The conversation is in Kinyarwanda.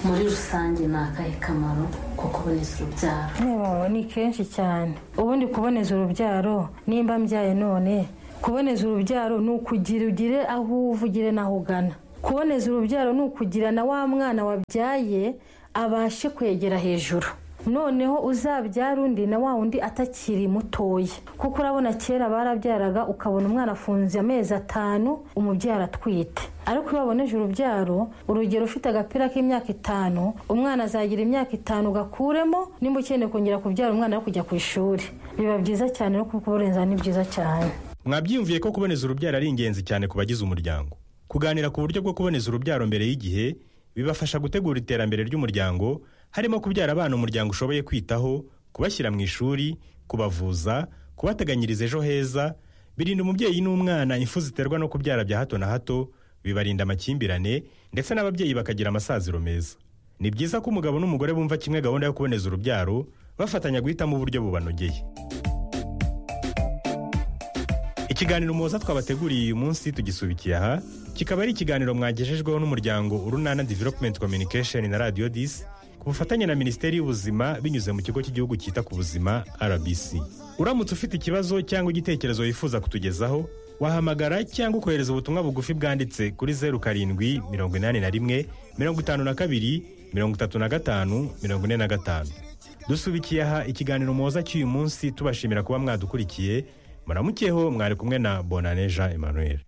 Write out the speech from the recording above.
muri rusange ni akahe kamaro ko kuboneza urubyaro ntibawe ni kenshi cyane ubundi kuboneza urubyaro nimba mbyaye none kuboneza urubyaro ni ukugira ugire aho uva ugire n'aho ugana kuboneza urubyaro ni ukugira na wa mwana wabyaye abashe kwegera hejuru noneho uzabyara undi na wa wundi atakiri mutoya kuko urabona kera barabyaraga ukabona umwana afunze amezi atanu umubyara atwite ariko iyo waboneje urubyaro urugero ufite agapira k'imyaka itanu umwana azagira imyaka itanu ugakuremo nimba ukeneye kongera kubyara umwana yo kujya ku ishuri biba byiza cyane no kuburenza ni byiza cyane mwabyiyumviye ko kuboneza urubyaro ari ingenzi cyane ku bagize umuryango kuganira ku buryo bwo kuboneza urubyaro mbere y'igihe bibafasha gutegura iterambere ry'umuryango harimo kubyara abana umuryango ushoboye kwitaho kubashyira mu ishuri kubavuza kubateganyiriza ejo heza birinda umubyeyi n'umwana imfu ziterwa no kubyara bya hato na hato bibarinda amakimbirane ndetse n'ababyeyi bakagira amasaziro meza ni byiza ko umugabo n'umugore bumva kimwe gahunda yo kuboneza urubyaro bafatanya guhitamo uburyo bubanogeye ikiganiro muhoza twabateguriye uyu munsi tugisubikiye aha kikaba ari ikiganiro mwagejejweho n'umuryango urunana development communication na radio disi bufatanye na minisiteri y'ubuzima binyuze mu kigo cy'igihugu cyita ku buzima rbc uramutse ufite ikibazo cyangwa igitekerezo wifuza kutugezaho wahamagara cyangwa ukohereza ubutumwa bugufi bwanditse kuri zeru karindwi mirongo inani na rimwe mirongo itanu na kabiri mirongo itatu na gatanu mirongo ine na gatanu dusubikiye aha ikiganiro muhoza cy'uyu munsi tubashimira kuba mwadukurikiye muramukeho mwari kumwe na bonaneja emmanuel